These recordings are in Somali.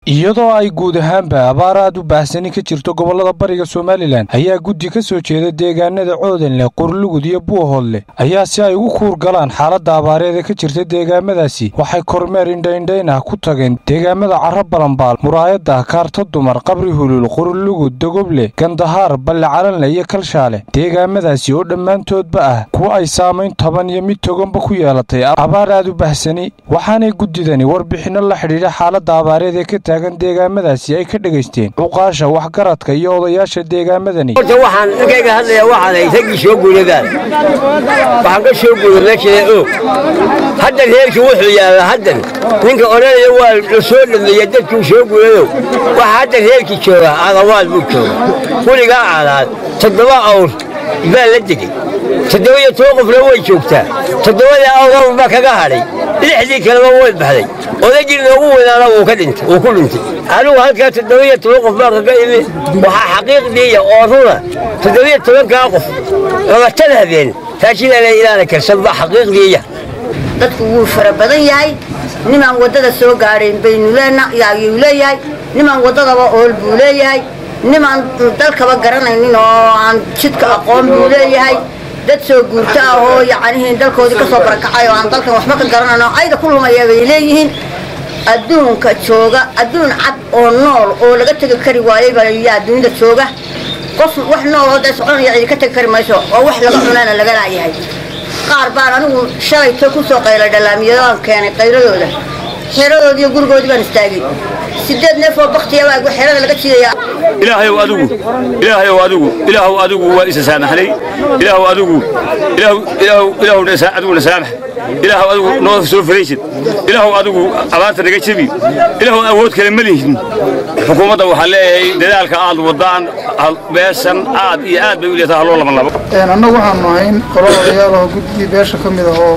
iyadoo ay guud ahaanba abaar aad u baahsani ka jirto gobollada bariga somalilan ayaa guddi ka soo jeeda deegaanada coodanleh qurlugud iyo buuhoodleh ayaa si ay ugu kuur galaan xaaladda abaareed ee ka jirta deegaamadaasi waxay kormeer indhaindhayn ah ku tageen deegaamada carro balambaal muraayadda kaarta dumar qabri hulul qurlugud dogoble gandahaar balle calanle iyo kalshaale deegaamadaasi oo dhammaantoodba ah kuwa ay saamayn toban iyo mid toganba ku yeelatay abaar aad u bahsani waxaanay guddidani warbixinno la xidhiidha xaaladda abaareed ee ka taagan deegaamadaasi ay ka dhegaysteen cuqaasha waxgaradka iyo odayaasha deegaamadani horta waxaan ninkayga hadlaya waxaan hay raggii soo guuradaan waxaan ka soo guuray meeshada oog haddan reerkii wuxuu yaallaa haddan ninka odhanaya waa la soo dhameeya dadkuu soo guurayow waxa haddan reerkii jooga adawaad buu jooga weligaa caalaad toddoba awr baa la degey toddoba iyo toban qofna way joogtaa toddobadii awr baa kaga hadhay lixdii kaleba way baxday odaygii noogu weynaana wuu ka dhintay wuu ku dhintay anigu halkaa toddoba iyo toban qof baa kaga imi waxaa xaqiiqdiiya oo runa toddoba iyo tobankaa qof labatan habeen raashinana ilaana karsan baa xaqiiqdiiya dadku wuu fara badan yahay nimaan waddada soo gaadhayn baynuayuu leeyahay nimaan waddadaba ool buu leeyahay nimaan dalkaba garanaynin oo aan jidka aqoon buu leeyahay dad soo guurto ah oo yacnihii dalkoodii ka soo barakacay oo aan dalkan waxba ka garanayn oo ayda ku lumaya bay leeyihiin adduunka jooga adduun cad oo nool oo laga tegi kari waayey baa yaa adduunyada jooga qof wax nool oo dee soconaya cidi ka tegi kari mayso oo wax laga cunaana laga laayahay qaar baan anigu shalayto ku soo qaylay dhalaamiyadaan keenay qayladooda xeeradoodii iyo gurigoodii baan istaagay sideed neef oo baktiya baa xeerada laga jiidaya ilaahayow adigu ilaahayow adigu ilaahow adigu waa isa saamaxnay ilaahow adigu ilaahow ilaahow ilaahow adiguna saamax ilaahow adigu noo soo faraysid ilaahow adigu abaarta naga jebi ilaahow awood kale ma lihin xukuumadda waxaa leeyahay dadaalka aad wadaan beeshan aad iyo aad bay u leetahay haloo laba labo annagu waxaanu ahayn qolo odayaal oo guddigii beesha ka mid ah oo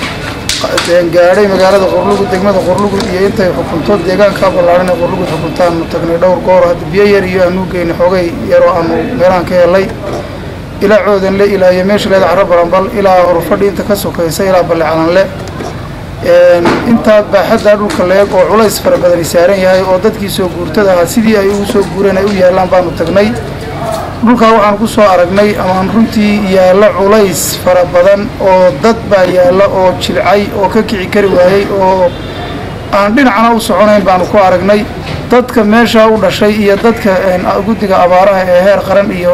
gaadhay magaalada qorlugud degmada qorlugud iyo intay xukunto deegaankaa ballaaran ee qorlugud xukuntaanu tagnay dhowr goor hadda biyo yar iyo aanu geynay xoogay yaroo aanu meelahan ka helay ilaa coodanle ilaa iyo meesha leeda carro balanbal ilaa horfadhi inta ka sokaysa ilaa balle calanle intaa baaxaddaa dhulka leeg oo culays fara badani saaran yahay oo dadkii soo guurtada ahaa sidii ay ugu soo guureen ay u yaallaan baanu tagnay dhulkaa waxaan ku soo aragnay amaan runtii yaalla culays fara badan oo dad baa yaalla oo jilcay oo ka kici kari waayey oo aan dhinacna u soconayn baanu ku aragnay dadka meeshaa u dhashay iyo dadka guddiga abaaraha ee heer qaran iyo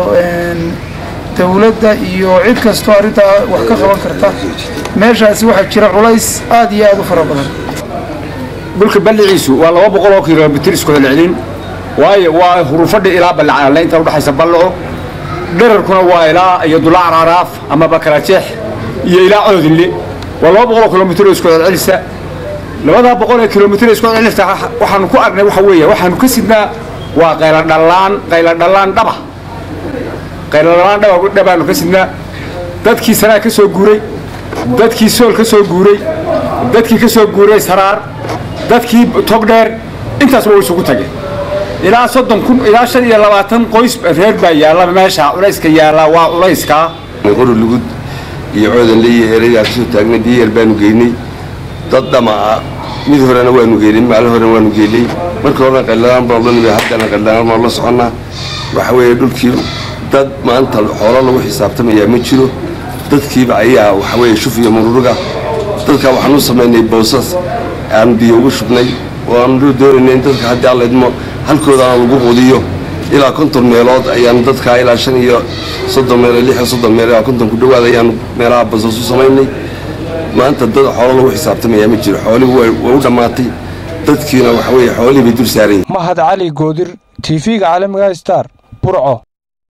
dawladda iyo cid kastoo arrintaa wax ka qaban karta meeshaasi waxaa jira culays aad iyo aad u fara badan dhulka balliciisu waa laba boqol oo kilomitir isku celcelin waayo waa hurufadhi ilaa ballacaanle inta udhaxaysa ballaco dherarkuna waa ilaa iyo dulaa caraaraaf ama bakarajeex iyo ilaa coodinle waa laba boqol oo kilomitir oo isku celcelisa labadaa boqol ee kilomitir isku celcelisa waxaanu ku aragnay waxa weeye waxaanu ka sidnaa waa qayladhallaan qayladhallaan dhaba qayladhallaan dhaba dhabaanu ka sidnaa dadkii sanaa ka soo guuray dadkii sool ka soo guuray dadkii ka soo guuray saraar dadkii togdheer intaasba way isugu tageen ilaa soddon kun ilaa shan iyo labaatan qoys reer baa yaalla meesha culayska yaallaa waa culayskaa qori lugud iyo coodanle iyo eerayaa kasoo taagnay biyo yar baanu geynay dad dhama ah mid horena waanu geynay maalin horena waanu geynay markii horena qayladaan baan la nimay haddana qayladaan baan la soconnaa waxa weeye dhulkii dad maanta xoolo lagu xisaabtamayaa ma jiro dadkiiba ayaa waxa weeye shuf iyo mururuga dadkaa waxaan u samaynay boosas aanu biyo ugu shubnay oo aanu doonaynay in dadka haddii alla idmo halkoodaana lagu qudiyo ilaa konton meelood ayaanu dadkaa ilaa shan iyo soddon meel lix iyo soddon meel ilaa konton ku dhowaad ayaanu meelaha basas u samaynay maanta dad xoolo lagu xisaabtamayaa ma jiro xoolihii way u dhammaatay dadkiina waxa weeye xoolihii bay dul saaranyay mahad cali goodir tv-ga caalamiga star burco